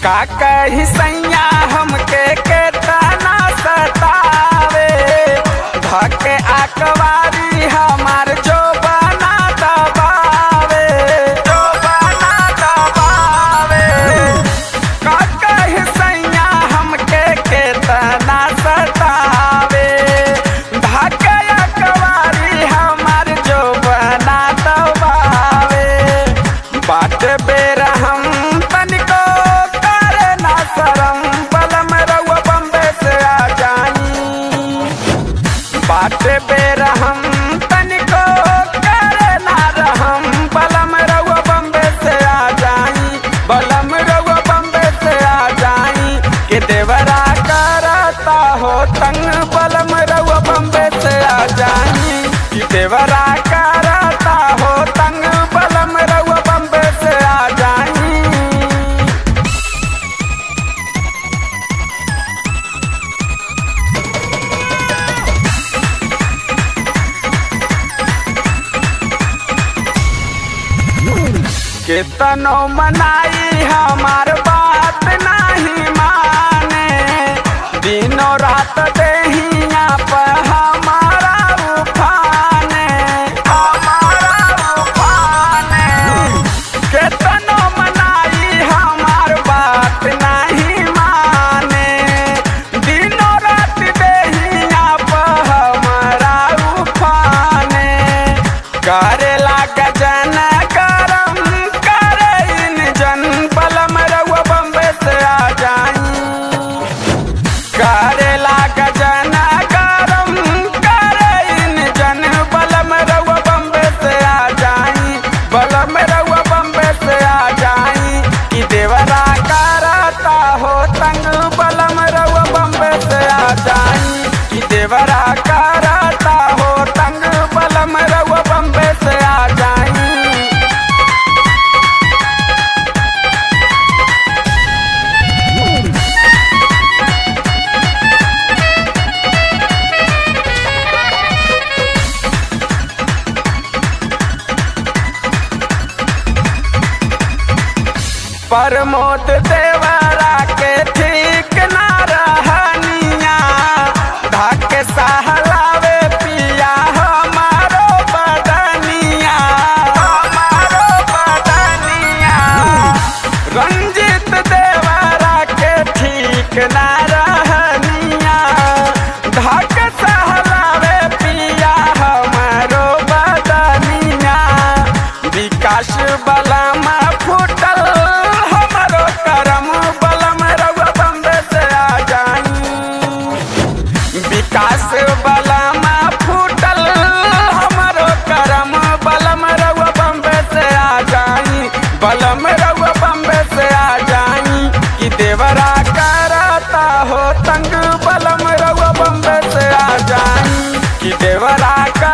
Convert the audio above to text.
का कही सैया हमके केतना सतावे धके आकवारी हमार जो बना दबावे जो बना दबावे का कही सैया हमके केतना सतावे धके आकवारी हमार जो बना दबावे बाट बेर हम तनिको करे ना शरम बलम रउआ बम्बे से आ जाई बाट बेर हम तनिको करे ना रहम बलम रउआ बम्बे से आ जाई बलम रउआ बम्बे से आ जाई के देवरा करता हो तंग बलम रउआ बम्बे से आ जाई कि देवरा करता हो तंग बलम रउआ बम्बे से आ जाई केतनो मनाई हमार बात नहीं माने दिनों रात देहिया पर हमारा उफाने हमारा उफाने केतनो मनाई हमार बात नहीं माने दिनों रात देहिया पर हमारा उफाने करेला गजन करम करे इन जन पलम रउआ बम्बे से आ जाई करेला गजन करम करे इन जन बलम रउआ बम्बे से आ जाई बलम रउआ बम्बे से आ जाई कि देवरा करता हो तंग बलम रउआ बम्बे से आ जाई कि देवरा करता हो तंग बलम रउआ बम्बे से आ जाई प्रमोद देवरा के ठीक ना रहनिया धक सहलावे पिया हमारो बदनिया हमारो बदनिया रंजित देवरा के ठीक ना रहनिया धक सहलावे पिया हमारो बदनिया विकास बलम फूटल हमारो करम बलम रउआ बम्बे से आ जाई विकास बलम फूटल हमारो करम बलम रउआ बम्बे से आ जाई बलम रउआ बम्बे से आ जाई कि देवरा करता हो तंग बलम रउआ बम्बे से आ जाई कि देवरा कर